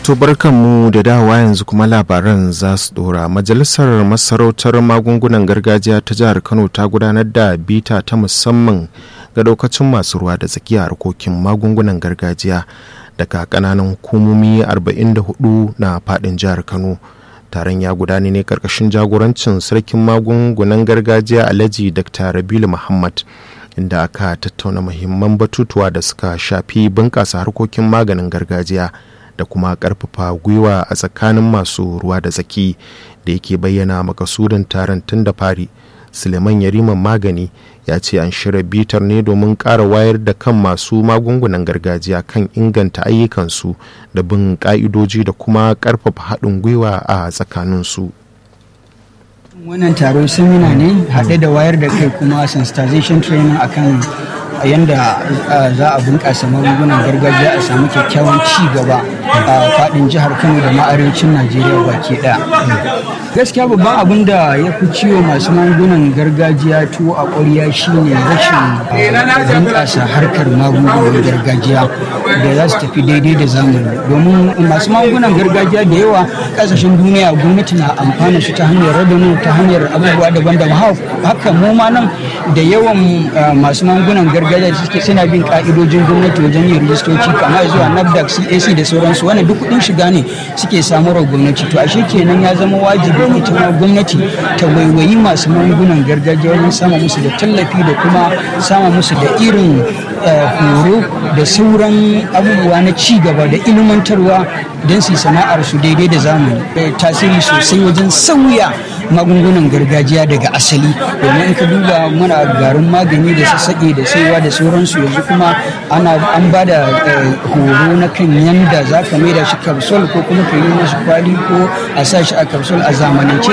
To mu da dawa yanzu kuma labaran za su dora. Majalisar Masarautar Magungunan Gargajiya ta jihar Kano ta gudanar da bita ta musamman ga daukacin masu ruwa da tsakiya harkokin magungunan gargajiya daga kananan hukumomi 44 na fadin jihar Kano. Taron ya gudana ne karkashin jagorancin sarkin magungunan gargajiya Alhaji Dr. Rabilu Muhammad. inda aka tattauna muhimman batutuwa da suka shafi bunƙasa harkokin maganin gargajiya da kuma ƙarfafa gwiwa a tsakanin masu ruwa da tsaki da yake bayyana makasudin taron tun da fari suleiman yariman magani ya ce an shirya bitar ne domin ƙara wayar da kan masu magungunan gargajiya kan inganta ayyukansu da bin ƙa'idoji da kuma ƙarfafa haɗin gwiwa a tsakaninsu. wannan taron semina ne haɗe da wayar da kai kuma sensitization training akan yadda za a bunƙasa magungunan gargajiya a samu kyakkyawan ci gaba a faɗin jihar kano da ma arewacin najeriya baki ɗaya gaskiya babban abin da ya fi ciwo masu magungunan gargajiya tuwo a ƙwarya shine rashin bunƙasa harkar magungunan gargajiya da za su tafi daidai da zamani domin masu magungunan gargajiya da yawa ƙasashen duniya gwamnati na amfana su ta hanyar radonu ta hanyar abubuwa daban-daban haka mu ma nan da yawan masu magungunan gargajiya da suke suna bin ka'idojin gwamnati wajen yin rijistoci kama zuwa nafdac cac da sauransu wannan duk kuɗin shiga ne suke samarwa gwamnati to ashe kenan ya zama wajibi ita ma gwamnati ta waiwayi masu magungunan gargajiya wajen sama musu da tallafi da kuma sama musu da irin horo da sauran abubuwa na ci gaba da ilmantarwa don su sana'ar su daidai da zamani tasiri sosai wajen sauya magungunan gargajiya daga asali domin in ka duba muna garin magani da sassaƙe da saiwa da sauransu yanzu kuma ana an ba da horo na kan yanda za ka maida shi kapsul ko kuma ka yi mashi kwali ko a sa shi a kapsul a zamanance